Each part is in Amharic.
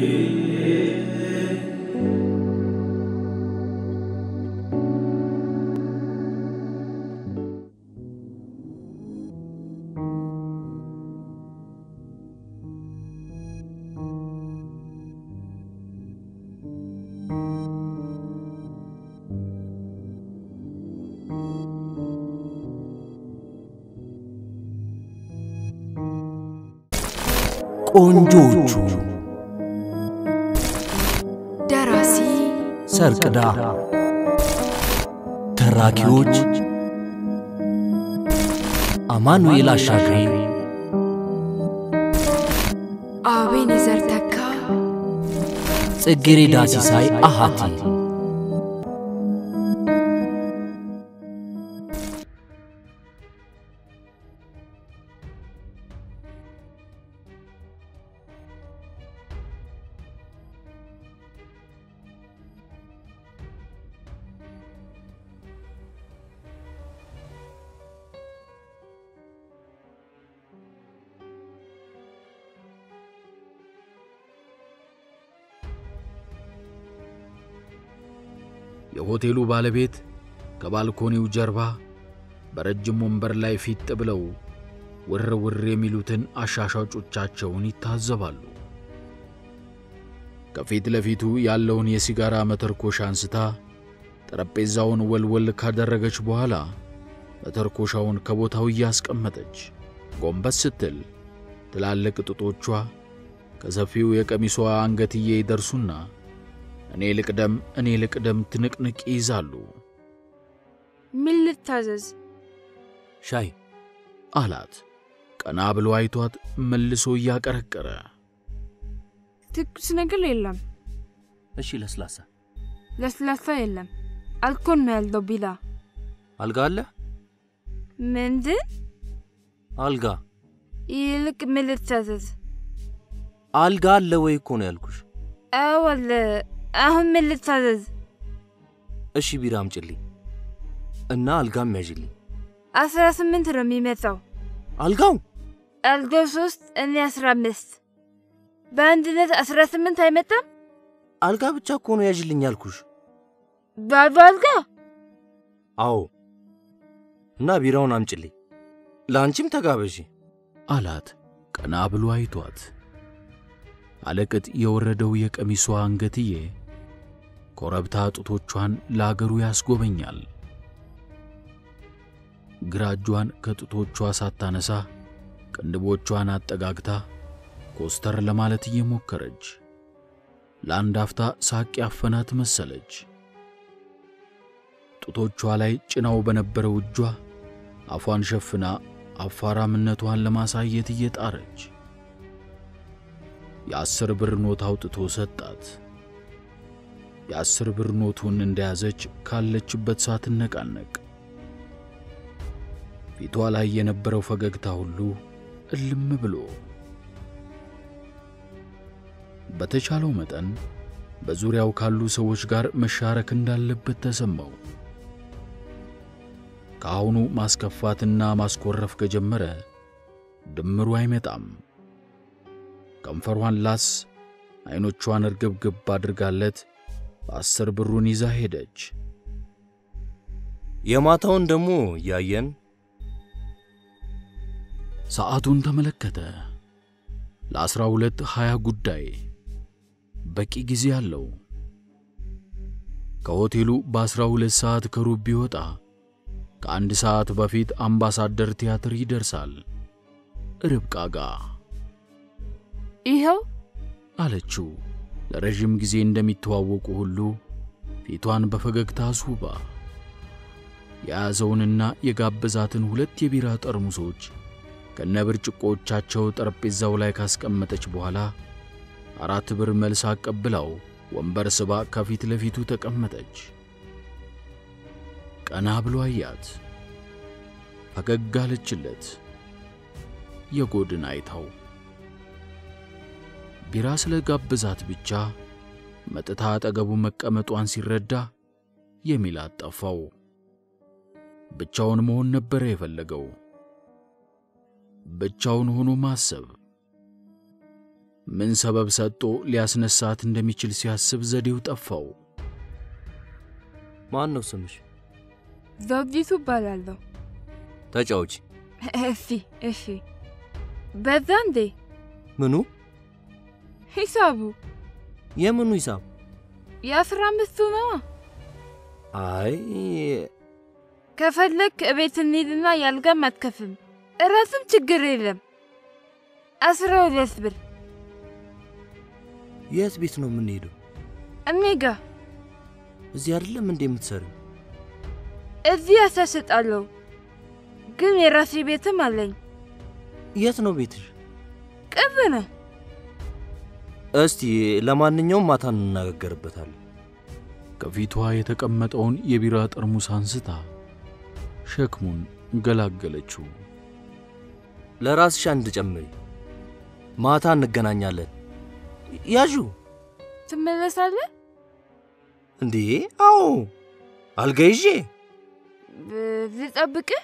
ቆንጆቹ ደራሲ ሰርቅዳ ተራኪዎች አማኑኤል አሻግሬ አቤኔዘር ተካ ጽጌሬዳ ሲሳይ አሃቲ የሆቴሉ ባለቤት ከባልኮኒው ጀርባ በረጅም ወንበር ላይ ፊት ብለው ውር ውር የሚሉትን አሻሻጮቻቸውን ይታዘባሉ። ከፊት ለፊቱ ያለውን የሲጋራ መተርኮሻ አንስታ ጠረጴዛውን ወልወል ካደረገች በኋላ መተርኮሻውን ከቦታው እያስቀመጠች ጎንበስ ስትል ትላልቅ ጡቶቿ ከሰፊው የቀሚሷ አንገትዬ ይደርሱና እኔ ልቅደም እኔ ልቅደም ትንቅንቅ ይይዛሉ። ምን ልታዘዝ? ሻይ አላት ቀና ብሎ አይቷት መልሶ እያቀረቀረ ትኩስ ነገር የለም፣ እሺ ለስላሳ ለስላሳ የለም፣ አልኮል ነው ያለው። ቢላ አልጋ አለ ምንድን? አልጋ ይልቅ ምን ልታዘዝ? አልጋ አለ ወይ እኮ ነው ያልኩሽ አወለ አሁን ምን ልታዘዝ? እሺ ቢራ አምጪልኝ እና አልጋም ያዥልኝ አስራ ስምንት ነው የሚመጣው። አልጋው አልጋው ሶስት እኔ አስራ አምስት በአንድነት አስራ ስምንት አይመጣም። አልጋ ብቻ እኮ ነው ያዥልኝ ያልኩሽ ባዶ አልጋ አዎ እና ቢራውን አምጪልኝ ለአንቺም ተጋበዢ አላት ቀና ብሎ አይቷት። አለቅጥ የወረደው የቀሚሷ አንገትዬ ኮረብታ ጡቶቿን ለአገሩ ያስጎበኛል። ግራ እጇን ከጡቶቿ ሳታነሳ ቅንድቦቿን አጠጋግታ ኮስተር ለማለት እየሞከረች ለአንድ አፍታ ሳቅ ያፈናት መሰለች። ጡቶቿ ላይ ጭናው በነበረው እጇ አፏን ሸፍና አፋራምነቷን ለማሳየት እየጣረች የአስር ብር ኖት አውጥቶ ሰጣት። የአስር ብር ኖቱን እንደያዘች ካለችበት ሳትነቃነቅ ፊቷ ላይ የነበረው ፈገግታ ሁሉ እልም ብሎ በተቻለው መጠን በዙሪያው ካሉ ሰዎች ጋር መሻረክ እንዳለበት ተሰማው። ከአሁኑ ማስከፋትና ማስኮረፍ ከጀመረ ድምሩ አይመጣም። ከንፈሯን ላስ፣ ዐይኖቿን እርግብግብ አድርጋለት አስር ብሩን ይዛ ሄደች። የማታውን ደግሞ እያየን ሰዓቱን ተመለከተ። ለዐሥራ ሁለት ሀያ ጉዳይ በቂ ጊዜ አለው። ከሆቴሉ በዐሥራ ሁለት ሰዓት ከሩብ ቢወጣ ከአንድ ሰዓት በፊት አምባሳደር ቲያትር ይደርሳል። ርብቃ ጋ ይኸው አለችው። ለረዥም ጊዜ እንደሚተዋወቁ ሁሉ ፊቷን በፈገግታ አስውባ የያዘውንና የጋበዛትን ሁለት የቢራ ጠርሙሶች ከነብርጭቆቻቸው ጠረጴዛው ላይ ካስቀመጠች በኋላ አራት ብር መልስ አቀብላው ወንበር ስባ ከፊት ለፊቱ ተቀመጠች። ቀና ብሎ አያት። ፈገግ አለችለት። የጎድን አይታው ቢራ ስለ ጋበዛት ብቻ መጥታ አጠገቡ መቀመጧን ሲረዳ የሚላት ጠፋው። ብቻውን መሆን ነበረ የፈለገው። ብቻውን ሆኖ ማሰብ። ምን ሰበብ ሰጥቶ ሊያስነሳት እንደሚችል ሲያስብ ዘዴው ጠፋው። ማን ነው ስምሽ? ዘውዲቱ እባላለሁ። ተጫውቺ። እሺ እሺ። በዛ እንዴ ምኑ? ሂሳቡ የምኑ ሂሳብ? የአስራ አምስቱ ነዋ። አይ ከፈለግ እቤት እንሂድና ያልጋም አትከፍም፣ እራስም ችግር የለም። አስራ ሁለት ብር የት ቤት ነው የምንሄደው? እኔ ጋ እዚህ አይደለም እንዴ የምትሰሪው? እዚህ ያሳስጣለሁ፣ ግን የራሴ ቤትም አለኝ። የት ነው ቤትሽ? ቅርብ ነው። እስቲ ለማንኛውም ማታ እንነጋገርበታለን። ከፊቷ የተቀመጠውን የቢራ ጠርሙስ አንስታ ሸክሙን ገላገለችው። ለራስሽ አንድ ጨምሪ። ማታ እንገናኛለን። ያዡ ትመለሳለህ? እንዴ? አዎ፣ አልጋ ይዤ ብ- ልጠብቅህ?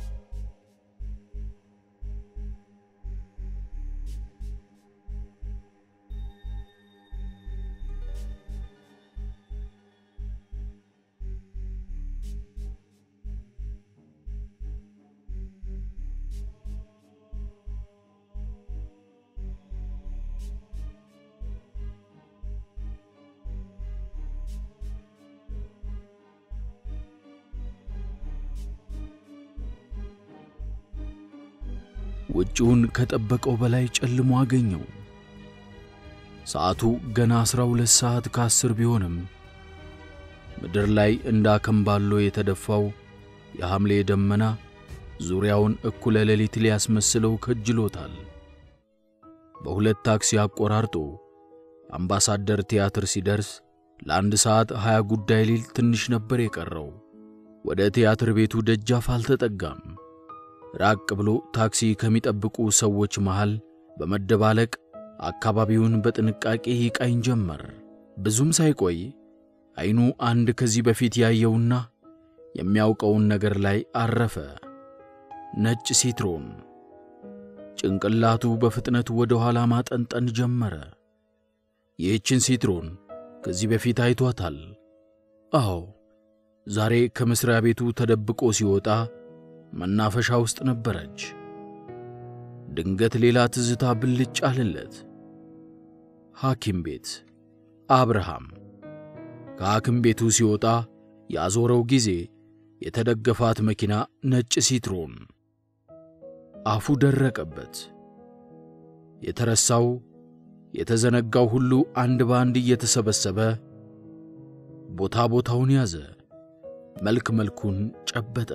ውጪውን ከጠበቀው በላይ ጨልሞ አገኘው። ሰዓቱ ገና ዐሥራ ሁለት ሰዓት ከአስር ቢሆንም ምድር ላይ እንደ አከምባሎ የተደፋው የሐምሌ ደመና ዙሪያውን እኩለ ሌሊት ሊያስመስለው ከጅሎታል። በሁለት ታክሲ አቆራርጦ አምባሳደር ቲያትር ሲደርስ ለአንድ ሰዓት ሀያ ጉዳይ ሊል ትንሽ ነበር የቀረው። ወደ ቲያትር ቤቱ ደጃፍ አልተጠጋም። ራቅ ብሎ ታክሲ ከሚጠብቁ ሰዎች መሃል በመደባለቅ አካባቢውን በጥንቃቄ ይቃኝ ጀመር። ብዙም ሳይቆይ ዐይኑ አንድ ከዚህ በፊት ያየውና የሚያውቀውን ነገር ላይ አረፈ። ነጭ ሲትሮን። ጭንቅላቱ በፍጥነት ወደ ኋላ ማጠንጠን ጀመረ። ይህችን ሲትሮን ከዚህ በፊት አይቷታል። አዎ፣ ዛሬ ከመሥሪያ ቤቱ ተደብቆ ሲወጣ መናፈሻ ውስጥ ነበረች። ድንገት ሌላ ትዝታ ብልጭ አለለት። ሐኪም ቤት አብርሃም ከሐኪም ቤቱ ሲወጣ ያዞረው ጊዜ የተደገፋት መኪና ነጭ ሲትሮን። አፉ ደረቀበት። የተረሳው የተዘነጋው ሁሉ አንድ በአንድ እየተሰበሰበ ቦታ ቦታውን ያዘ፣ መልክ መልኩን ጨበጠ።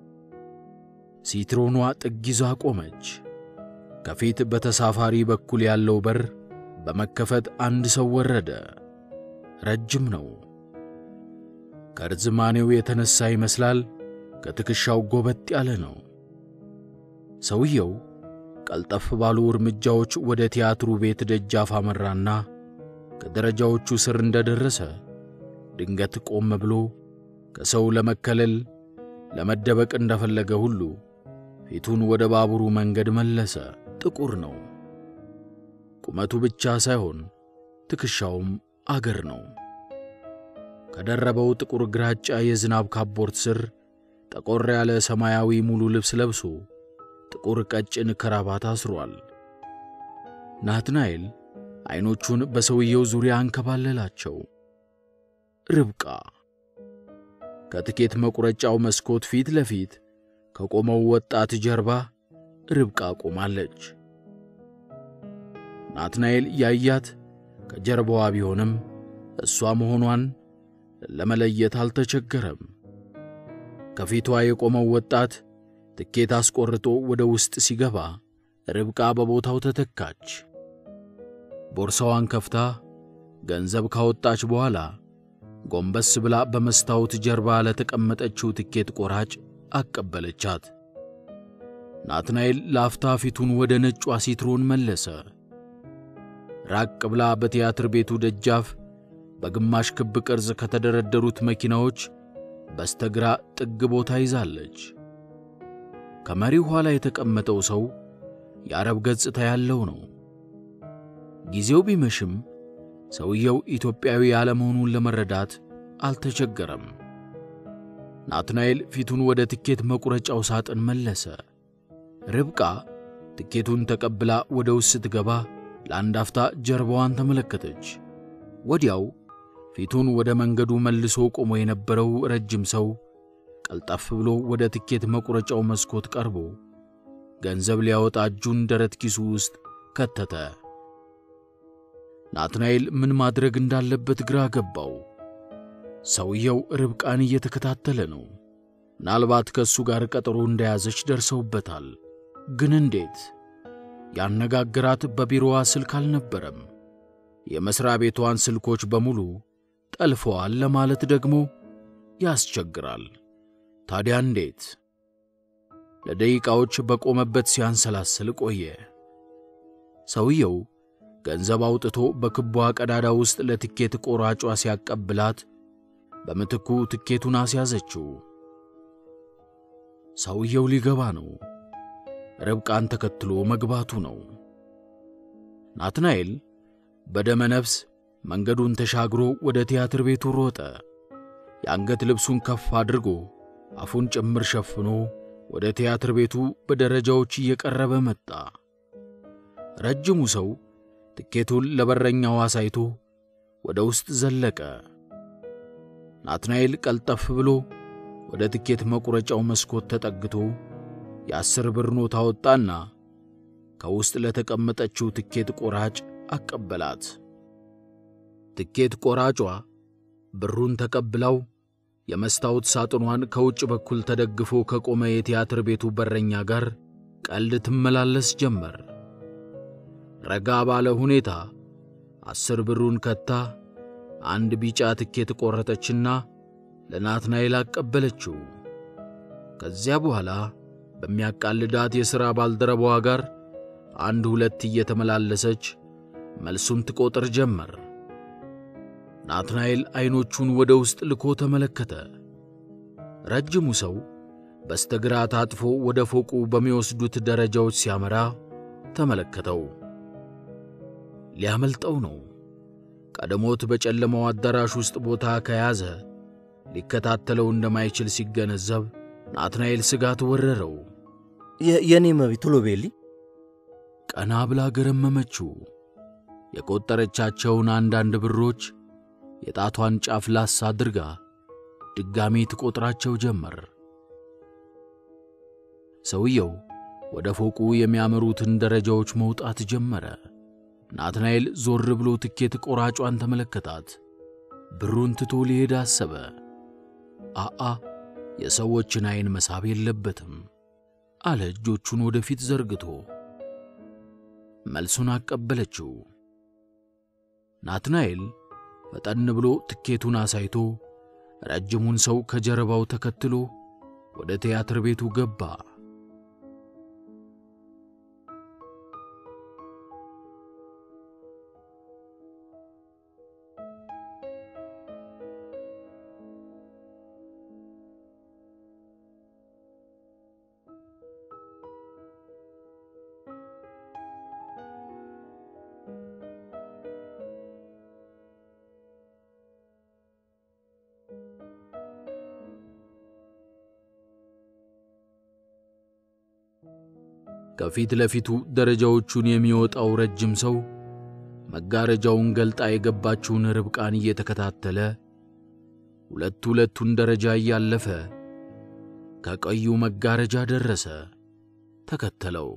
ሲትሮኗ ጥግ ይዛ ቆመች። ከፊት በተሳፋሪ በኩል ያለው በር በመከፈት አንድ ሰው ወረደ። ረጅም ነው። ከርዝማኔው የተነሳ ይመስላል ከትከሻው ጎበጥ ያለ ነው። ሰውየው ቀልጠፍ ባሉ እርምጃዎች ወደ ቲያትሩ ቤት ደጃፍ አመራና ከደረጃዎቹ ስር እንደደረሰ ድንገት ቆም ብሎ ከሰው ለመከለል ለመደበቅ እንደፈለገ ሁሉ ፊቱን ወደ ባቡሩ መንገድ መለሰ። ጥቁር ነው። ቁመቱ ብቻ ሳይሆን ትከሻውም አገር ነው። ከደረበው ጥቁር ግራጫ የዝናብ ካቦርት ስር ጠቆር ያለ ሰማያዊ ሙሉ ልብስ ለብሶ ጥቁር ቀጭን ከራባት አስሯል። ናትናኤል ዐይኖቹን በሰውየው ዙሪያ አንከባለላቸው። ርብቃ ከትኬት መቁረጫው መስኮት ፊት ለፊት ከቆመው ወጣት ጀርባ ርብቃ ቆማለች። ናትናኤል ያያት ከጀርባዋ ቢሆንም እሷ መሆኗን ለመለየት አልተቸገረም። ከፊቷ የቆመው ወጣት ትኬት አስቆርጦ ወደ ውስጥ ሲገባ ርብቃ በቦታው ተተካች። ቦርሳዋን ከፍታ ገንዘብ ካወጣች በኋላ ጎንበስ ብላ በመስታወት ጀርባ ለተቀመጠችው ትኬት ቆራጭ አቀበለቻት። ናትናኤል ለአፍታ ፊቱን ወደ ነጯ ሲትሮን መለሰ። ራቅ ብላ በቲያትር ቤቱ ደጃፍ በግማሽ ክብ ቅርጽ ከተደረደሩት መኪናዎች በስተግራ ጥግ ቦታ ይዛለች። ከመሪው ኋላ የተቀመጠው ሰው የአረብ ገጽታ ያለው ነው። ጊዜው ቢመሽም ሰውየው ኢትዮጵያዊ ያለመሆኑን ለመረዳት አልተቸገረም። ናትናኤል ፊቱን ወደ ትኬት መቁረጫው ሳጥን መለሰ። ርብቃ ትኬቱን ተቀብላ ወደ ውስጥ ስትገባ ለአንድ አፍታ ጀርባዋን ተመለከተች። ወዲያው ፊቱን ወደ መንገዱ መልሶ ቆሞ የነበረው ረጅም ሰው ቀልጠፍ ብሎ ወደ ትኬት መቁረጫው መስኮት ቀርቦ ገንዘብ ሊያወጣ እጁን ደረት ኪሱ ውስጥ ከተተ። ናትናኤል ምን ማድረግ እንዳለበት ግራ ገባው። ሰውየው ርብቃን እየተከታተለ ነው። ምናልባት ከእሱ ጋር ቀጠሮ እንደያዘች ደርሰውበታል። ግን እንዴት? ያነጋግራት በቢሮዋ ስልክ አልነበረም። የመሥሪያ ቤቷን ስልኮች በሙሉ ጠልፈዋል ለማለት ደግሞ ያስቸግራል። ታዲያ እንዴት? ለደቂቃዎች በቆመበት ሲያንሰላስል ቆየ። ሰውየው ገንዘብ አውጥቶ በክቧ ቀዳዳ ውስጥ ለትኬት ቆራጯ ሲያቀብላት በምትኩ ትኬቱን አስያዘችው። ሰውየው ሊገባ ነው። ርብቃን ተከትሎ መግባቱ ነው። ናትናኤል በደመ ነፍስ መንገዱን ተሻግሮ ወደ ቲያትር ቤቱ ሮጠ። የአንገት ልብሱን ከፍ አድርጎ አፉን ጭምር ሸፍኖ ወደ ቲያትር ቤቱ በደረጃዎች እየቀረበ መጣ። ረጅሙ ሰው ትኬቱን ለበረኛው አሳይቶ ወደ ውስጥ ዘለቀ። ናትናኤል ቀልጠፍ ብሎ ወደ ትኬት መቁረጫው መስኮት ተጠግቶ የአስር ብር ኖት አወጣና ከውስጥ ለተቀመጠችው ትኬት ቆራጭ አቀበላት። ትኬት ቆራጯ ብሩን ተቀብላው የመስታወት ሳጥኗን ከውጭ በኩል ተደግፎ ከቆመ የቲያትር ቤቱ በረኛ ጋር ቀልድ ትመላለስ ጀመር። ረጋ ባለ ሁኔታ አስር ብሩን ከታ አንድ ቢጫ ትኬት ቆረጠችና ለናትናኤል አቀበለችው። ከዚያ በኋላ በሚያቃልዳት የሥራ ባልደረባዋ ጋር አንድ ሁለት እየተመላለሰች መልሱን ትቆጥር ጀመር። ናትናኤል ዐይኖቹን ወደ ውስጥ ልኮ ተመለከተ። ረጅሙ ሰው በስተግራ ታጥፎ ወደ ፎቁ በሚወስዱት ደረጃዎች ሲያመራ ተመለከተው። ሊያመልጠው ነው። ቀድሞት በጨለማው አዳራሽ ውስጥ ቦታ ከያዘ ሊከታተለው እንደማይችል ሲገነዘብ ናትናኤል ስጋት ወረረው። የእኔ መቤት ቶሎ ቤሊ ቀና ብላ ገረመመችው። የቆጠረቻቸውን አንዳንድ ብሮች የጣቷን ጫፍ ላስ አድርጋ ድጋሜ ትቆጥራቸው ጀመር። ሰውየው ወደ ፎቁ የሚያመሩትን ደረጃዎች መውጣት ጀመረ። ናትናኤል ዞር ብሎ ትኬት ቆራጯን ተመለከታት። ብሩን ትቶ ሊሄድ አሰበ። አአ የሰዎችን ዐይን መሳብ የለበትም አለ እጆቹን ወደፊት ዘርግቶ። መልሱን አቀበለችው። ናትናኤል ፈጠን ብሎ ትኬቱን አሳይቶ ረጅሙን ሰው ከጀርባው ተከትሎ ወደ ቲያትር ቤቱ ገባ። ከፊት ለፊቱ ደረጃዎቹን የሚወጣው ረጅም ሰው መጋረጃውን ገልጣ የገባችውን ርብቃን እየተከታተለ ሁለት ሁለቱን ደረጃ እያለፈ ከቀዩ መጋረጃ ደረሰ። ተከተለው።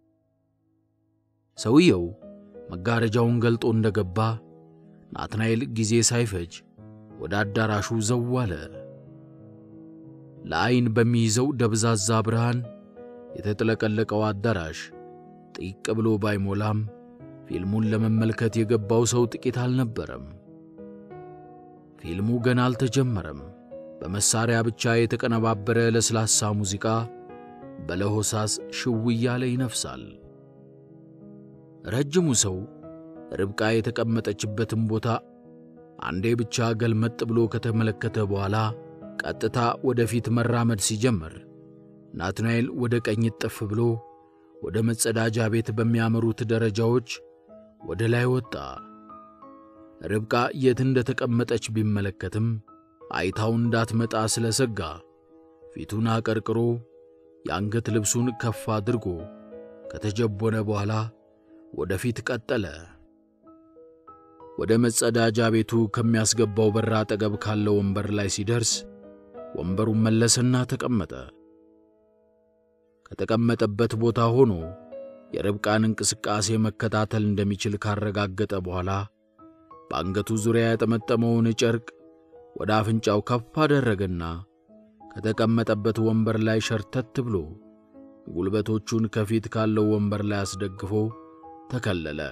ሰውየው መጋረጃውን ገልጦ እንደገባ ናትናኤል ጊዜ ሳይፈጅ ወደ አዳራሹ ዘው አለ። ለዐይን በሚይዘው ደብዛዛ ብርሃን የተጥለቀለቀው አዳራሽ ጥቅ ብሎ ባይሞላም ፊልሙን ለመመልከት የገባው ሰው ጥቂት አልነበረም። ፊልሙ ገና አልተጀመረም። በመሳሪያ ብቻ የተቀነባበረ ለስላሳ ሙዚቃ በለሆሳስ ሽው እያለ ይነፍሳል። ረጅሙ ሰው ርብቃ የተቀመጠችበትን ቦታ አንዴ ብቻ ገልመጥ ብሎ ከተመለከተ በኋላ ቀጥታ ወደፊት መራመድ ሲጀምር ናትናኤል ወደ ቀኝ ጥፍ ብሎ ወደ መጸዳጃ ቤት በሚያመሩት ደረጃዎች ወደ ላይ ወጣ። ርብቃ የት እንደተቀመጠች ቢመለከትም አይታው እንዳትመጣ ስለሰጋ ፊቱን አቀርቅሮ የአንገት ልብሱን ከፍ አድርጎ ከተጀቦነ በኋላ ወደ ፊት ቀጠለ። ወደ መጸዳጃ ቤቱ ከሚያስገባው በር አጠገብ ካለው ወንበር ላይ ሲደርስ ወንበሩን መለሰና ተቀመጠ። ከተቀመጠበት ቦታ ሆኖ የርብቃን እንቅስቃሴ መከታተል እንደሚችል ካረጋገጠ በኋላ በአንገቱ ዙሪያ ያጠመጠመውን ጨርቅ ወደ አፍንጫው ከፍ አደረገና ከተቀመጠበት ወንበር ላይ ሸርተት ብሎ ጉልበቶቹን ከፊት ካለው ወንበር ላይ አስደግፎ ተከለለ።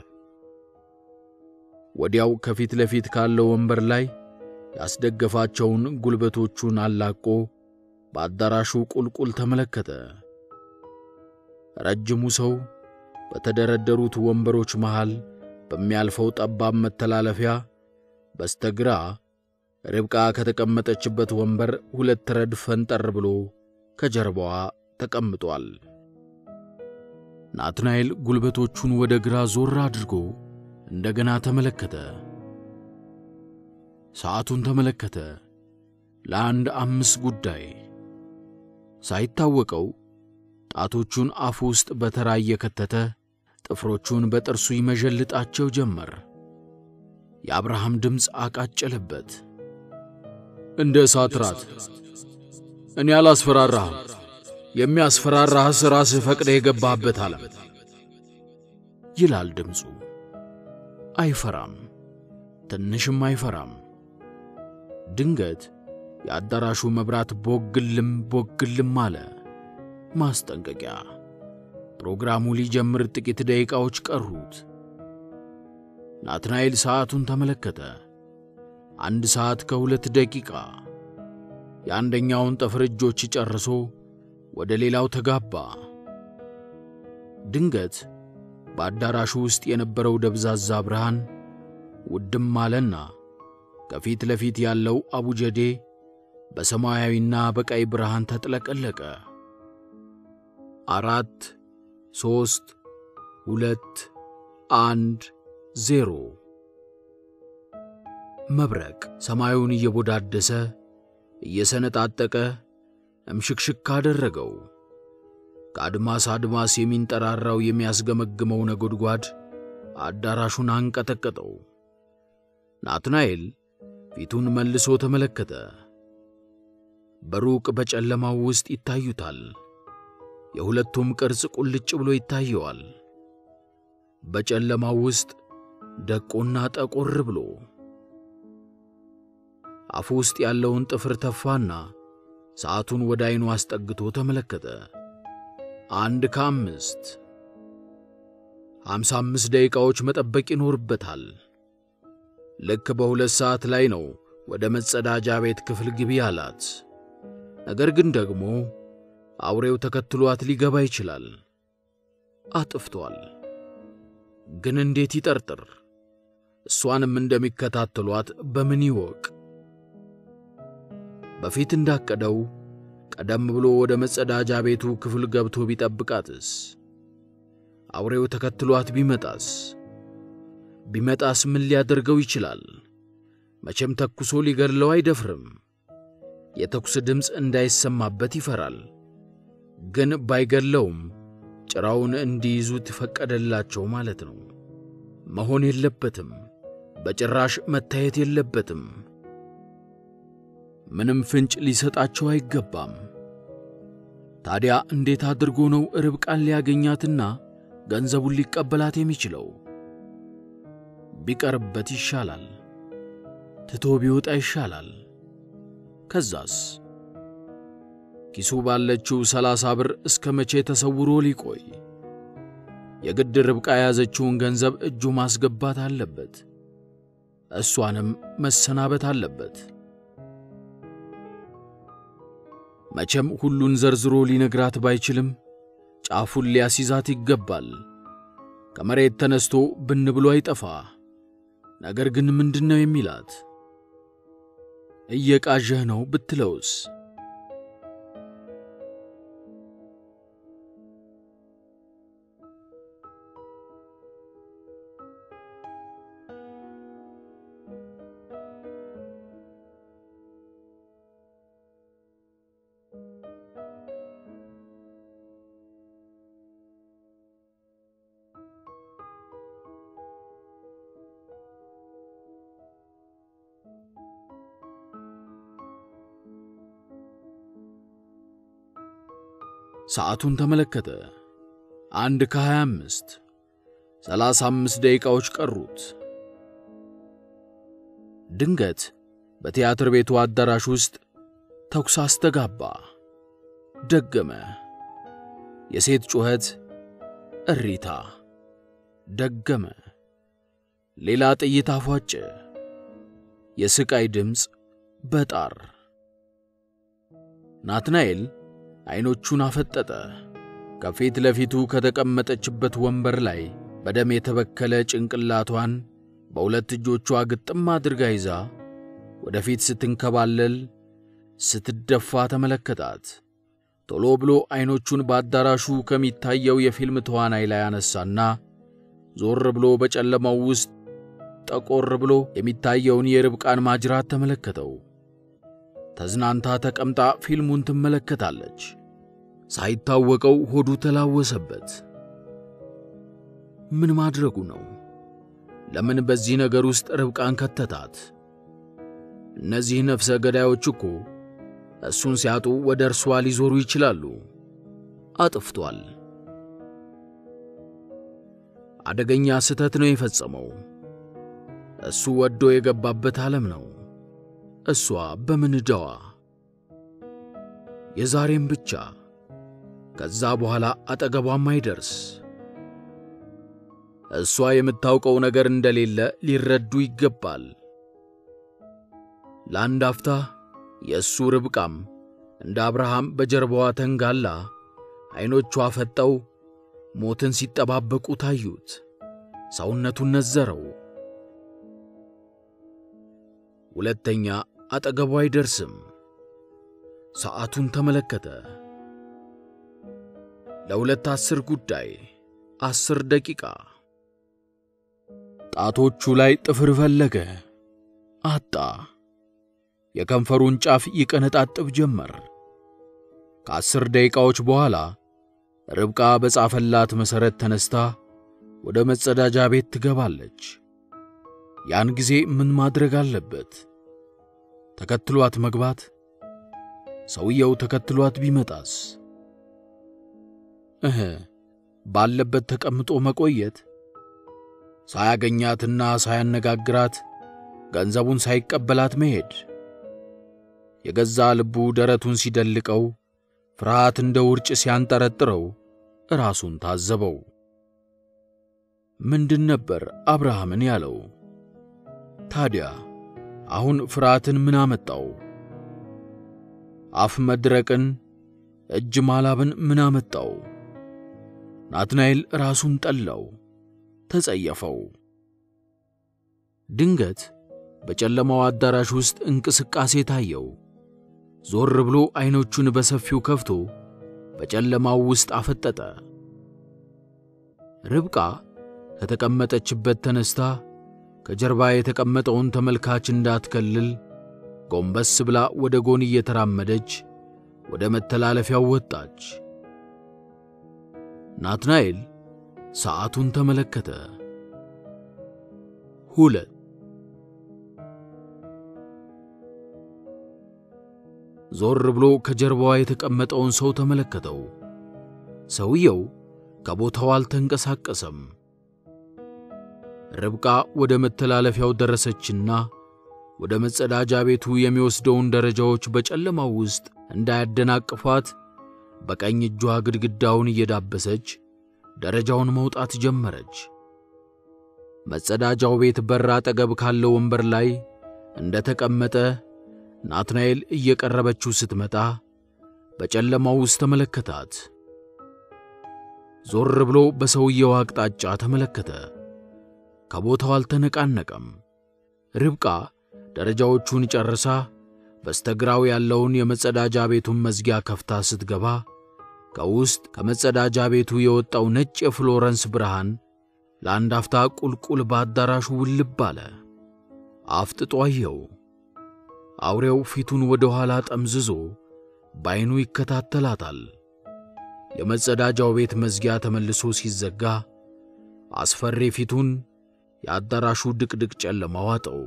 ወዲያው ከፊት ለፊት ካለው ወንበር ላይ ያስደገፋቸውን ጉልበቶቹን አላቆ በአዳራሹ ቁልቁል ተመለከተ። ረጅሙ ሰው በተደረደሩት ወንበሮች መሃል በሚያልፈው ጠባብ መተላለፊያ በስተግራ ርብቃ ከተቀመጠችበት ወንበር ሁለት ረድፍ ፈንጠር ብሎ ከጀርባዋ ተቀምጧል። ናትናኤል ጉልበቶቹን ወደ ግራ ዞር አድርጎ እንደገና ተመለከተ። ሰዓቱን ተመለከተ። ለአንድ አምስት ጉዳይ ሳይታወቀው ጣቶቹን አፉ ውስጥ በተራ እየከተተ ጥፍሮቹን በጥርሱ ይመዠልጣቸው ጀመር። የአብርሃም ድምፅ አቃጨለበት። እንደ እሳት ራት እኔ አላስፈራራህም፣ የሚያስፈራራህስ ራስህ ፈቅደህ የገባህበት ዓለም ይላል ድምፁ። አይፈራም፣ ትንሽም አይፈራም። ድንገት የአዳራሹ መብራት ቦግልም ቦግልም አለ። ማስጠንቀቂያ። ፕሮግራሙ ሊጀምር ጥቂት ደቂቃዎች ቀሩት። ናትናኤል ሰዓቱን ተመለከተ። አንድ ሰዓት ከሁለት ደቂቃ። የአንደኛውን ጠፍር እጆች ጨርሶ ወደ ሌላው ተጋባ። ድንገት በአዳራሹ ውስጥ የነበረው ደብዛዛ ብርሃን ውድም አለና ከፊት ለፊት ያለው አቡጀዴ በሰማያዊና በቀይ ብርሃን ተጥለቀለቀ። አራት ሦስት ሁለት አንድ ዜሮ። መብረቅ ሰማዩን እየቦዳደሰ እየሰነጣጠቀ እምሽክሽክ አደረገው። ከአድማስ አድማስ የሚንጠራራው የሚያስገመግመው ነጎድጓድ አዳራሹን አንቀጠቀጠው። ናትናኤል ፊቱን መልሶ ተመለከተ። በሩቅ በጨለማው ውስጥ ይታዩታል። የሁለቱም ቅርጽ ቁልጭ ብሎ ይታየዋል። በጨለማው ውስጥ ደቆና ጠቆር ብሎ አፉ ውስጥ ያለውን ጥፍር ተፋና ሰዓቱን ወደ ዐይኑ አስጠግቶ ተመለከተ። አንድ ከአምስት ሃምሳ አምስት ደቂቃዎች መጠበቅ ይኖርበታል። ልክ በሁለት ሰዓት ላይ ነው ወደ መጸዳጃ ቤት ክፍል ግቢ አላት። ነገር ግን ደግሞ አውሬው ተከትሏት ሊገባ ይችላል። አጥፍቷል። ግን እንዴት ይጠርጥር? እሷንም እንደሚከታተሏት በምን ይወቅ? በፊት እንዳቀደው ቀደም ብሎ ወደ መጸዳጃ ቤቱ ክፍል ገብቶ ቢጠብቃትስ? አውሬው ተከትሏት ቢመጣስ? ቢመጣስ ምን ሊያደርገው ይችላል? መቼም ተኩሶ ሊገድለው አይደፍርም። የተኩስ ድምፅ እንዳይሰማበት ይፈራል። ግን ባይገድለውም ጭራውን እንዲይዙት ፈቀደላቸው ማለት ነው። መሆን የለበትም። በጭራሽ መታየት የለበትም። ምንም ፍንጭ ሊሰጣቸው አይገባም። ታዲያ እንዴት አድርጎ ነው ርብቃን ሊያገኛትና ገንዘቡን ሊቀበላት የሚችለው? ቢቀርበት ይሻላል። ትቶ ቢወጣ ይሻላል። ከዛስ ኪሱ ባለችው ሰላሳ ብር እስከ መቼ ተሰውሮ ሊቆይ? የግድ ርብቃ የያዘችውን ገንዘብ እጁ ማስገባት አለበት። እሷንም መሰናበት አለበት። መቼም ሁሉን ዘርዝሮ ሊነግራት ባይችልም ጫፉን ሊያስይዛት ይገባል። ከመሬት ተነስቶ ብን ብሎ አይጠፋ። ነገር ግን ምንድን ነው የሚላት? እየቃዠህ ነው ብትለውስ? ሰዓቱን ተመለከተ። አንድ ከሀያ አምስት ሰላሳ አምስት ደቂቃዎች ቀሩት። ድንገት በቲያትር ቤቱ አዳራሽ ውስጥ ተኩስ አስተጋባ። ደገመ። የሴት ጩኸት፣ እሪታ። ደገመ። ሌላ ጥይት አፏጨ። የስቃይ ድምፅ በጣር ናትናኤል ዐይኖቹን አፈጠጠ። ከፊት ለፊቱ ከተቀመጠችበት ወንበር ላይ በደም የተበከለ ጭንቅላቷን በሁለት እጆቿ ግጥም አድርጋ ይዛ ወደፊት ስትንከባለል ስትደፋ ተመለከታት። ቶሎ ብሎ ዐይኖቹን በአዳራሹ ከሚታየው የፊልም ተዋናይ ላይ አነሳና ዞር ብሎ በጨለማው ውስጥ ጠቆር ብሎ የሚታየውን የርብቃን ማጅራት ተመለከተው። ተዝናንታ ተቀምጣ ፊልሙን ትመለከታለች። ሳይታወቀው ሆዱ ተላወሰበት። ምን ማድረጉ ነው? ለምን በዚህ ነገር ውስጥ ርብቃን ከተታት? እነዚህ ነፍሰ ገዳዮች እኮ እሱን ሲያጡ ወደ እርሷ ሊዞሩ ይችላሉ። አጥፍቷል። አደገኛ ስህተት ነው የፈጸመው። እሱ ወዶ የገባበት ዓለም ነው። እሷ በምን ዕዳዋ? የዛሬም ብቻ ከዛ በኋላ አጠገቧም አይደርስ። እሷ የምታውቀው ነገር እንደሌለ ሊረዱ ይገባል። ለአንድ አፍታ የእሱ ርብቃም እንደ አብርሃም በጀርባዋ ተንጋላ ዐይኖቿ ፈጠው ሞትን ሲጠባበቁ ታዩት። ሰውነቱን ነዘረው። ሁለተኛ አጠገቡ አይደርስም። ሰዓቱን ተመለከተ። ለሁለት አስር ጉዳይ አስር ደቂቃ። ጣቶቹ ላይ ጥፍር ፈለገ፣ አጣ። የከንፈሩን ጫፍ ይቀነጣጥብ ጀመር። ከአስር ደቂቃዎች በኋላ ርብቃ በጻፈላት መሠረት ተነስታ ወደ መጸዳጃ ቤት ትገባለች። ያን ጊዜ ምን ማድረግ አለበት? ተከትሏት መግባት? ሰውየው ተከትሏት ቢመጣስ? እህ ባለበት ተቀምጦ መቆየት? ሳያገኛትና ሳያነጋግራት ገንዘቡን ሳይቀበላት መሄድ? የገዛ ልቡ ደረቱን ሲደልቀው ፍርሃት እንደ ውርጭ ሲያንጠረጥረው ራሱን ታዘበው። ምንድን ነበር አብርሃምን ያለው? ታዲያ አሁን ፍርሃትን ምን አመጣው? አፍ መድረቅን፣ እጅ ማላብን ምን አመጣው? ናትናኤል ራሱን ጠላው፣ ተጸየፈው። ድንገት በጨለማው አዳራሽ ውስጥ እንቅስቃሴ ታየው። ዞር ብሎ ዐይኖቹን በሰፊው ከፍቶ በጨለማው ውስጥ አፈጠጠ። ርብቃ ከተቀመጠችበት ተነስታ ከጀርባ የተቀመጠውን ተመልካች እንዳትከልል ጎንበስ ብላ ወደ ጎን እየተራመደች ወደ መተላለፊያው ወጣች። ናትናኤል ሰዓቱን ተመለከተ። ሁለት ዞር ብሎ ከጀርባዋ የተቀመጠውን ሰው ተመለከተው። ሰውየው ከቦታው አልተንቀሳቀሰም። ርብቃ ወደ መተላለፊያው ደረሰችና ወደ መጸዳጃ ቤቱ የሚወስደውን ደረጃዎች በጨለማው ውስጥ እንዳያደናቅፏት በቀኝ እጇ ግድግዳውን እየዳበሰች ደረጃውን መውጣት ጀመረች። መጸዳጃው ቤት በር አጠገብ ካለው ወንበር ላይ እንደ ተቀመጠ ናትናኤል እየቀረበችው ስትመጣ በጨለማው ውስጥ ተመለከታት። ዞር ብሎ በሰውየው አቅጣጫ ተመለከተ። ከቦታው አልተነቃነቀም። ርብቃ ደረጃዎቹን ጨርሳ በስተግራው ያለውን የመጸዳጃ ቤቱን መዝጊያ ከፍታ ስትገባ ከውስጥ ከመጸዳጃ ቤቱ የወጣው ነጭ የፍሎረንስ ብርሃን ለአንድ አፍታ ቁልቁል በአዳራሹ ውልብ አለ። አፍጥጦ አየው። አውሬው ፊቱን ወደ ኋላ ጠምዝዞ በዐይኑ ይከታተላታል። የመጸዳጃው ቤት መዝጊያ ተመልሶ ሲዘጋ አስፈሪ ፊቱን የአዳራሹ ድቅድቅ ጨለማ ዋጠው።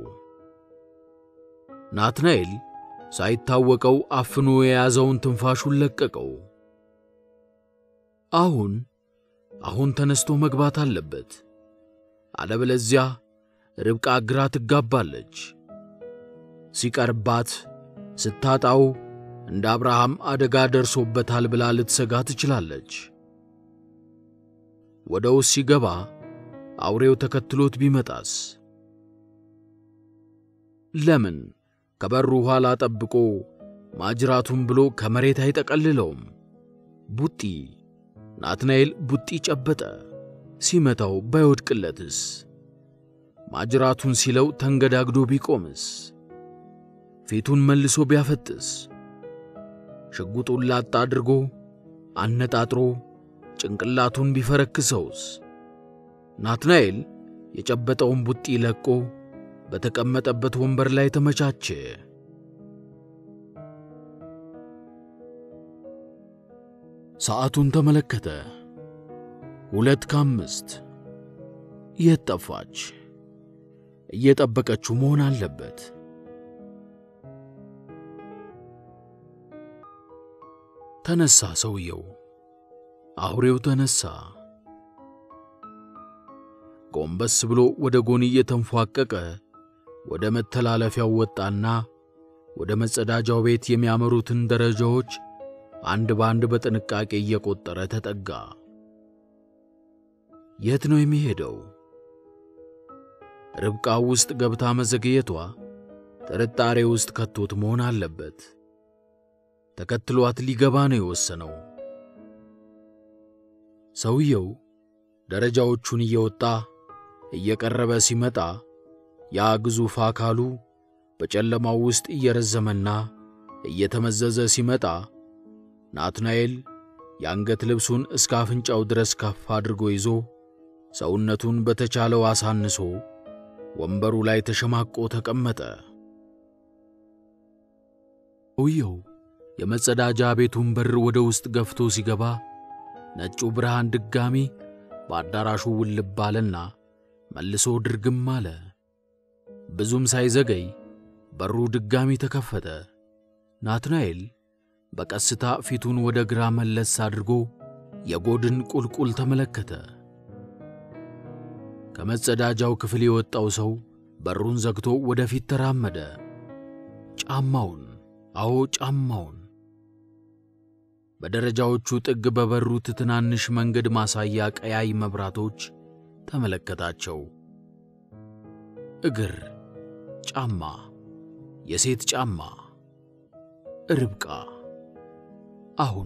ናትናኤል ሳይታወቀው አፍኖ የያዘውን ትንፋሹን ለቀቀው። አሁን አሁን ተነስቶ መግባት አለበት። አለበለዚያ ርብቃ ግራ ትጋባለች። ሲቀርባት ስታጣው እንደ አብርሃም አደጋ ደርሶበታል ብላ ልትሰጋ ትችላለች። ወደ ውስጥ ሲገባ አውሬው ተከትሎት ቢመጣስ? ለምን ከበሩ ኋላ ጠብቆ ማጅራቱን ብሎ ከመሬት አይጠቀልለውም? ቡጢ ናትናኤል ቡጢ ጨበጠ። ሲመታው ባይወድቅለትስ? ማጅራቱን ሲለው ተንገዳግዶ ቢቆምስ? ፊቱን መልሶ ቢያፈጥስ? ሽጉጡን ላጥ አድርጎ አነጣጥሮ ጭንቅላቱን ቢፈረክሰውስ? ናትናኤል የጨበጠውን ቡጢ ለቆ በተቀመጠበት ወንበር ላይ ተመቻቸ። ሰዓቱን ተመለከተ። ሁለት ከአምስት የት ጠፋች? እየጠበቀችው መሆን አለበት። ተነሳ ሰውየው። አውሬው ተነሳ። ጎንበስ ብሎ ወደ ጎን እየተንፏቀቀ ወደ መተላለፊያው ወጣና ወደ መጸዳጃው ቤት የሚያመሩትን ደረጃዎች አንድ በአንድ በጥንቃቄ እየቆጠረ ተጠጋ። የት ነው የሚሄደው? ርብቃ ውስጥ ገብታ መዘግየቷ ጥርጣሬ ውስጥ ከቶት መሆን አለበት። ተከትሏት ሊገባ ነው የወሰነው። ሰውየው ደረጃዎቹን እየወጣ እየቀረበ ሲመጣ ያ ግዙፍ አካሉ በጨለማው ውስጥ እየረዘመና እየተመዘዘ ሲመጣ ናትናኤል የአንገት ልብሱን እስከ አፍንጫው ድረስ ከፍ አድርጎ ይዞ ሰውነቱን በተቻለው አሳንሶ ወንበሩ ላይ ተሸማቆ ተቀመጠ። ሰውየው የመጸዳጃ ቤቱን በር ወደ ውስጥ ገፍቶ ሲገባ ነጩ ብርሃን ድጋሚ በአዳራሹ ውልብ አለና መልሶ ድርግም አለ። ብዙም ሳይዘገይ በሩ ድጋሚ ተከፈተ። ናትናኤል በቀስታ ፊቱን ወደ ግራ መለስ አድርጎ የጎድን ቁልቁል ተመለከተ። ከመጸዳጃው ክፍል የወጣው ሰው በሩን ዘግቶ ወደፊት ተራመደ። ጫማውን፣ አዎ ጫማውን በደረጃዎቹ ጥግ በበሩት ትናንሽ መንገድ ማሳያ ቀያይ መብራቶች ተመለከታቸው። እግር፣ ጫማ፣ የሴት ጫማ፣ ርብቃ። አሁን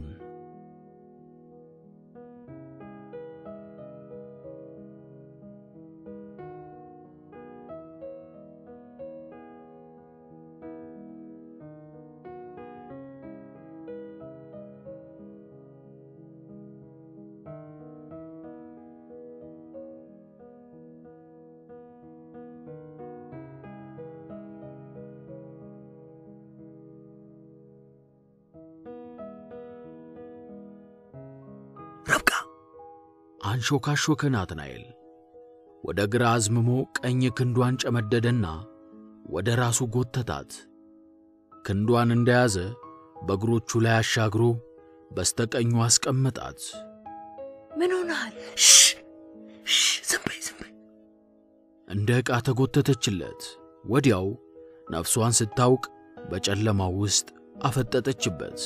ረብቃ አንሾካሾከ ናትናኤል። ወደ ግራ አዝምሞ ቀኝ ክንዷን ጨመደደና ወደ ራሱ ጎተታት። ክንዷን እንደያዘ በእግሮቹ ላይ አሻግሮ በስተቀኙ አስቀመጣት። ምን ሆነሃል? ዝም በይ ዝም በይ። እንደ ዕቃ ተጎተተችለት። ወዲያው ነፍሷን ስታውቅ በጨለማው ውስጥ አፈጠጠችበት።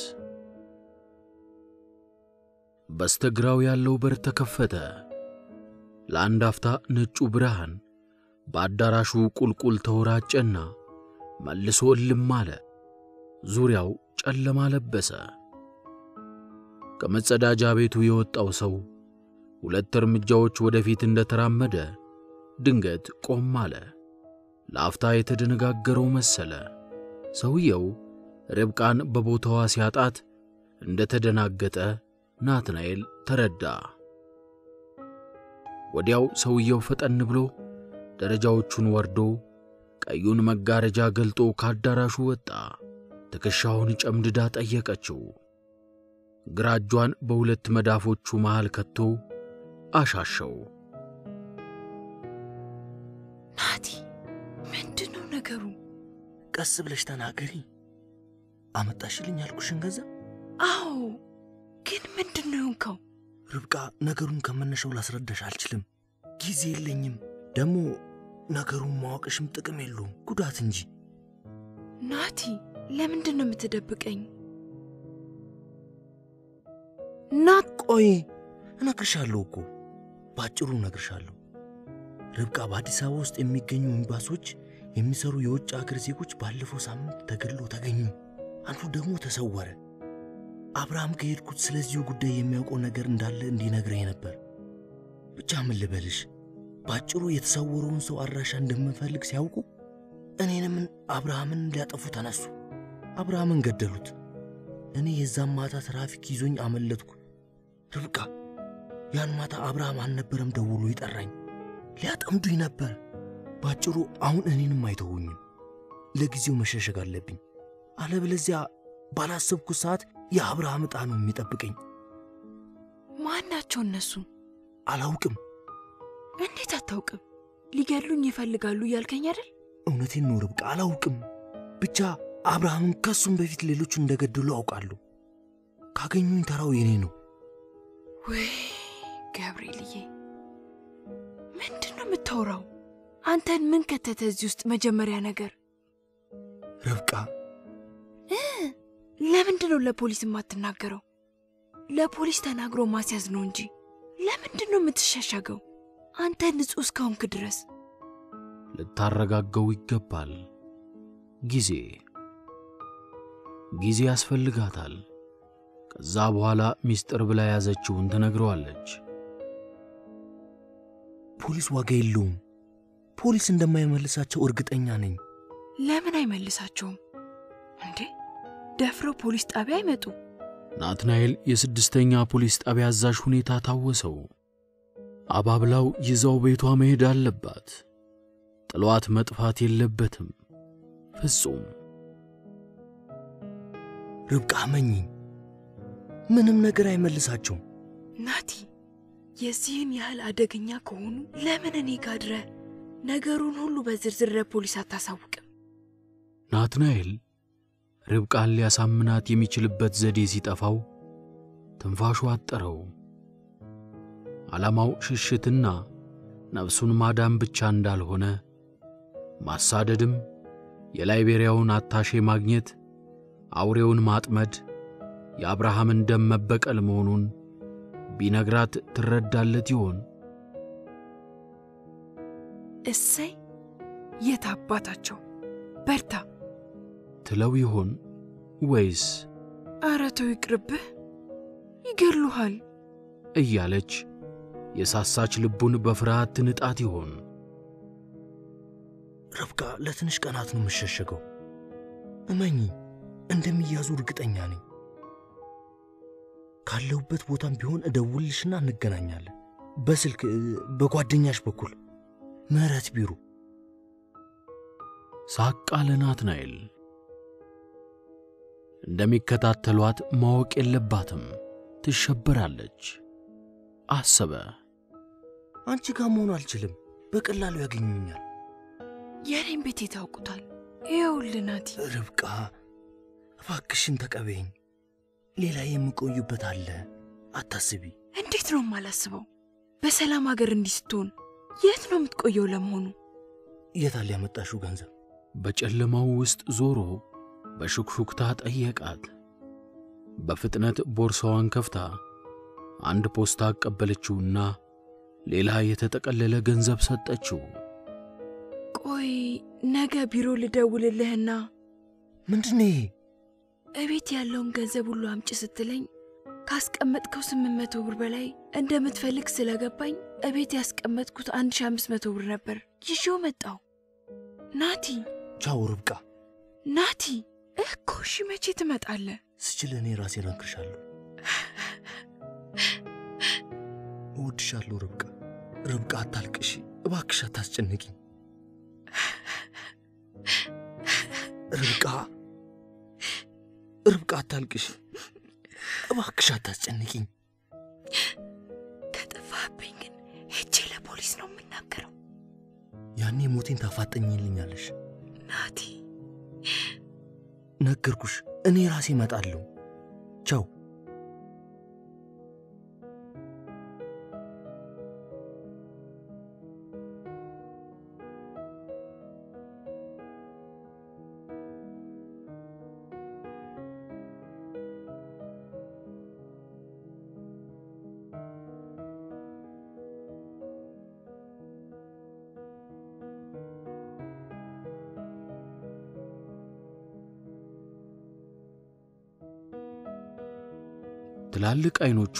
በስተግራው ያለው በር ተከፈተ። ለአንድ አፍታ ነጩ ብርሃን በአዳራሹ ቁልቁል ተወራጨና መልሶ እልም አለ። ዙሪያው ጨለማ ለበሰ። ከመጸዳጃ ቤቱ የወጣው ሰው ሁለት እርምጃዎች ወደፊት እንደተራመደ ድንገት ቆም አለ። ለአፍታ የተደነጋገረው መሰለ። ሰውየው ርብቃን በቦታዋ ሲያጣት እንደተደናገጠ ናትናኤል ተረዳ። ወዲያው ሰውየው ፈጠን ብሎ ደረጃዎቹን ወርዶ ቀዩን መጋረጃ ገልጦ ከአዳራሹ ወጣ። ትከሻውን ጨምድዳ ጠየቀችው። ግራ እጇን በሁለት መዳፎቹ መሃል ከቶ አሻሸው። ናቲ፣ ምንድን ነው ነገሩ? ቀስ ብለሽ ተናገሪ። አመጣሽልኝ ያልኩሽን ገንዘብ አዎ፣ ግን ምንድን ነው የሆንከው? ርብቃ፣ ነገሩን ከመነሻው ላስረዳሽ አልችልም። ጊዜ የለኝም። ደግሞ ነገሩን ማወቅሽም ጥቅም የለውም ጉዳት እንጂ። ናቲ ለምንድን ነው የምትደብቀኝ? ናት ቆይ እነግርሻለሁ እኮ በአጭሩ እነግርሻለሁ። ርብቃ፣ በአዲስ አበባ ውስጥ የሚገኙ ኤምባሲዎች የሚሰሩ የውጭ አገር ዜጎች ባለፈው ሳምንት ተገድለው ተገኙ። አንዱ ደግሞ ተሰወረ። አብርሃም ከሄድኩት ስለዚሁ ጉዳይ የሚያውቀው ነገር እንዳለ እንዲነግረኝ ነበር። ብቻ ምን ልበልሽ፣ በአጭሩ የተሰወረውን ሰው አድራሻ እንደምንፈልግ ሲያውቁ እኔንም አብርሃምን ሊያጠፉ ተነሱ። አብርሃምን ገደሉት። እኔ የዛን ማታ ትራፊክ ይዞኝ አመለጥኩ። ርብቃ፣ ያን ማታ አብርሃም አልነበረም ደውሎ ይጠራኝ። ሊያጠምዱኝ ነበር። በአጭሩ አሁን እኔንም አይተውኝም። ለጊዜው መሸሸግ አለብኝ፣ አለበለዚያ ባላሰብኩት ሰዓት የአብርሃም ዕጣ ነው የሚጠብቀኝ። ማን ናቸው እነሱ? አላውቅም። እንዴት አታውቅም? ሊገድሉኝ ይፈልጋሉ እያልከኝ አይደል? እውነቴን ነው ርብቃ፣ አላውቅም። ብቻ አብርሃምን ከሱም በፊት ሌሎች እንደገደሉ አውቃለሁ። ካገኙኝ ተራው የኔ ነው። ወይ ገብርኤልዬ፣ ምንድን ነው የምታወራው? አንተን ምን ከተተ እዚህ ውስጥ? መጀመሪያ ነገር ርብቃ፣ ለምንድን ነው ለፖሊስ የማትናገረው? ለፖሊስ ተናግሮ ማስያዝ ነው እንጂ ለምንድን ነው የምትሸሸገው? አንተ ንጹሕ እስካሁንክ ድረስ ልታረጋገው ይገባል። ጊዜ ጊዜ ያስፈልጋታል። ከዛ በኋላ ሚስጥር ብላ የያዘችውን ትነግረዋለች። ፖሊስ ዋጋ የለውም። ፖሊስ እንደማይመልሳቸው እርግጠኛ ነኝ። ለምን አይመልሳቸውም እንዴ? ደፍረው ፖሊስ ጣቢያ አይመጡ? ናትናኤል የስድስተኛ ፖሊስ ጣቢያ አዛዥ ሁኔታ ታወሰው። አባብላው ይዛው ቤቷ መሄድ አለባት። ጥሏት መጥፋት የለበትም ፍጹም። ርብቃ መኝኝ፣ ምንም ነገር አይመልሳቸውም። ናቲ፣ የዚህን ያህል አደገኛ ከሆኑ ለምን እኔ ጋር አድረህ ነገሩን ሁሉ በዝርዝር ለፖሊስ አታሳውቅም? ናትናኤል ርብቃን ሊያሳምናት የሚችልበት ዘዴ ሲጠፋው ትንፋሹ አጠረው። ዓላማው ሽሽትና ነፍሱን ማዳን ብቻ እንዳልሆነ ማሳደድም፣ የላይቤሪያውን አታሼ ማግኘት፣ አውሬውን ማጥመድ፣ የአብርሃምን ደም መበቀል መሆኑን ቢነግራት ትረዳለት ይሆን? እሰይ የት አባታቸው በርታ ትለው ይሆን ወይስ ኧረ ተው ይቅርብህ፣ ይገሉሃል እያለች የሳሳች ልቡን በፍርሃት ትንጣት ይሆን? ርብቃ፣ ለትንሽ ቀናት ነው የምሸሸገው። እመኚ፣ እንደሚያዙ እርግጠኛ ነኝ። ካለሁበት ቦታም ቢሆን እደውልልሽና እንገናኛለን። በስልክ በጓደኛሽ በኩል ምህረት ቢሮ። ሳቅ አለ ናትናኤል። እንደሚከታተሏት ማወቅ የለባትም፣ ትሸበራለች። አሰበ። አንቺ ጋር መሆን አልችልም፣ በቀላሉ ያገኙኛል። የኔም ቤት የታውቁታል። ይኸውልህ ናቲ፣ ርብቃ እባክሽን ተቀበይኝ። ሌላ የምቆዩበት አለ፣ አታስቢ። እንዴት ነው የማላስበው? በሰላም ሀገር እንዲህ ስትሆን የት ነው የምትቆየው ለመሆኑ? የታል ያመጣሽው ገንዘብ? በጨለማው ውስጥ ዞሮ በሹክሹክታ ጠየቃት። በፍጥነት ቦርሳዋን ከፍታ አንድ ፖስታ አቀበለችውና ሌላ የተጠቀለለ ገንዘብ ሰጠችው። ቆይ ነገ ቢሮ ልደውልልህና ምንድን ነው ይሄ? እቤት ያለውን ገንዘብ ሁሉ አምጪ ስትለኝ ካስቀመጥከው ስምንት መቶ ብር በላይ እንደምትፈልግ ስለገባኝ እቤት ያስቀመጥኩት አንድ ሺ አምስት መቶ ብር ነበር ይዤው መጣው። ናቲ ቻው ርብቃ። ናቲ እኮ እሺ፣ መቼ ትመጣለህ? ስችል እኔ ራሴ እነግርሻለሁ። እወድሻለሁ ርብቃ። ርብቃ አታልቅሺ እባክሽ፣ አታስጨንቂኝ ርብቃ። ርብቃ አታልቅሺ እባክሽ፣ አታስጨንቂኝ። ከጠፋህብኝ ግን ሄጄ ለፖሊስ ነው የምናገረው። ያኔ ሞቴን ታፋጠኝልኛለሽ። ናቲ ነገርኩሽ፣ እኔ ራሴ እመጣለሁ። ቻው ትላልቅ ዐይኖቿ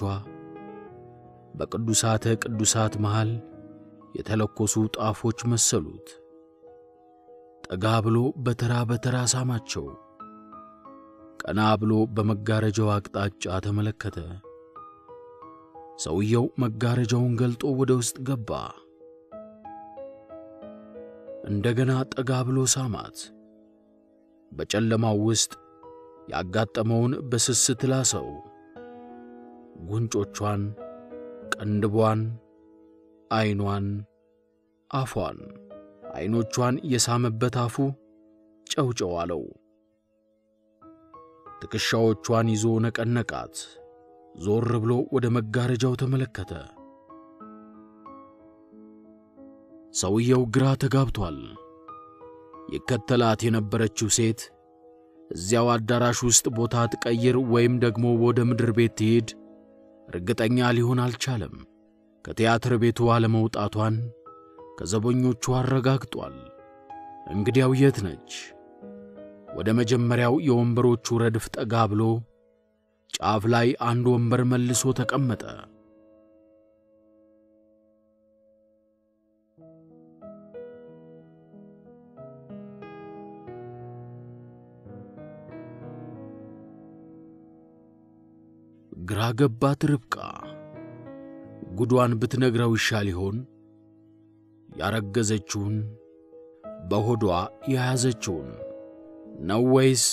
በቅዱሳተ ቅዱሳት መሃል የተለኮሱ ጣፎች መሰሉት። ጠጋ ብሎ በተራ በተራ ሳማቸው። ቀና ብሎ በመጋረጃው አቅጣጫ ተመለከተ። ሰውየው መጋረጃውን ገልጦ ወደ ውስጥ ገባ። እንደገና ጠጋ ብሎ ሳማት። በጨለማው ውስጥ ያጋጠመውን በስስት ላሰው። ጉንጮቿን፣ ቅንድቧን፣ ዐይኗን፣ አፏን፣ ዐይኖቿን የሳመበት አፉ ጨውጨው አለው። ትከሻዎቿን ይዞ ነቀነቃት። ዞር ብሎ ወደ መጋረጃው ተመለከተ። ሰውየው ግራ ተጋብቷል። ይከተላት የነበረችው ሴት እዚያው አዳራሽ ውስጥ ቦታ ትቀይር ወይም ደግሞ ወደ ምድር ቤት ትሄድ እርግጠኛ ሊሆን አልቻለም። ከቲያትር ቤቱ አለመውጣቷን ከዘበኞቹ አረጋግጧል። እንግዲያው የት ነች? ወደ መጀመሪያው የወንበሮቹ ረድፍ ጠጋ ብሎ ጫፍ ላይ አንድ ወንበር መልሶ ተቀመጠ። ግራ ገባት ርብቃ። ጉዷን ብትነግረው ይሻል ይሆን? ያረገዘችውን በሆዷ የያዘችውን ነው ወይስ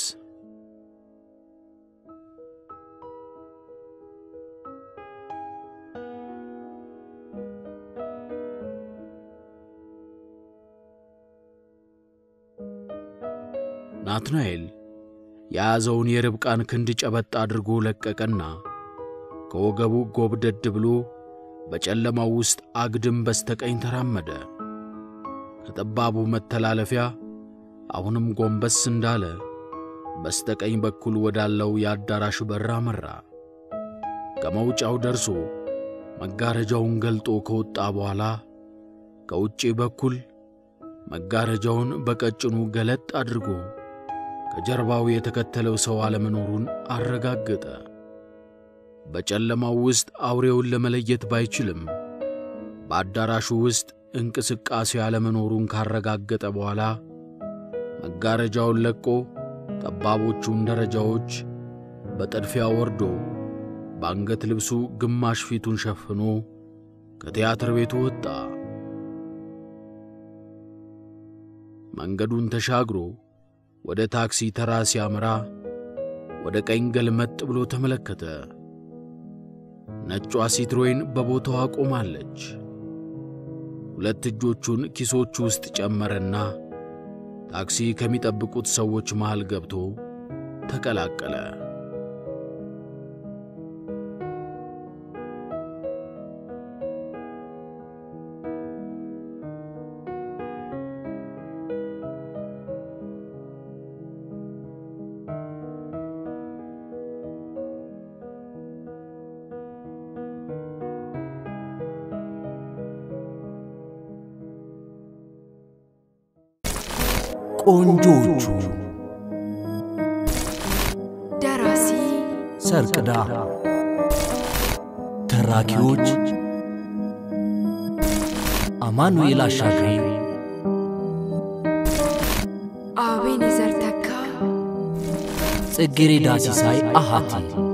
ናትናኤል የያዘውን የርብቃን ክንድ ጨበጥ አድርጎ ለቀቀና ከወገቡ ጎብደድ ብሎ በጨለማው ውስጥ አግድም በስተቀኝ ተራመደ። ከጠባቡ መተላለፊያ አሁንም ጎንበስ እንዳለ በስተቀኝ በኩል ወዳለው የአዳራሽ በር አመራ። ከመውጫው ደርሶ መጋረጃውን ገልጦ ከወጣ በኋላ ከውጪ በኩል መጋረጃውን በቀጭኑ ገለጥ አድርጎ ከጀርባው የተከተለው ሰው አለመኖሩን አረጋገጠ። በጨለማው ውስጥ አውሬውን ለመለየት ባይችልም በአዳራሹ ውስጥ እንቅስቃሴ አለመኖሩን ካረጋገጠ በኋላ መጋረጃውን ለቆ ጠባቦቹን ደረጃዎች በጥድፊያ ወርዶ በአንገት ልብሱ ግማሽ ፊቱን ሸፍኖ ከቲያትር ቤቱ ወጣ። መንገዱን ተሻግሮ ወደ ታክሲ ተራ ሲያመራ ወደ ቀኝ ገልመጥ ብሎ ተመለከተ። ነጯ ሲትሮይን በቦታዋ ቆማለች። ሁለት እጆቹን ኪሶቹ ውስጥ ጨመረና ታክሲ ከሚጠብቁት ሰዎች መሃል ገብቶ ተቀላቀለ። ቆንጆቹ ደራሲ ሰርቅዳ ተራኪዎች አማኑኤል አሻግሬ አቤኔዘር ተካ ጽጌሬዳ ሲሳይ አሃቲ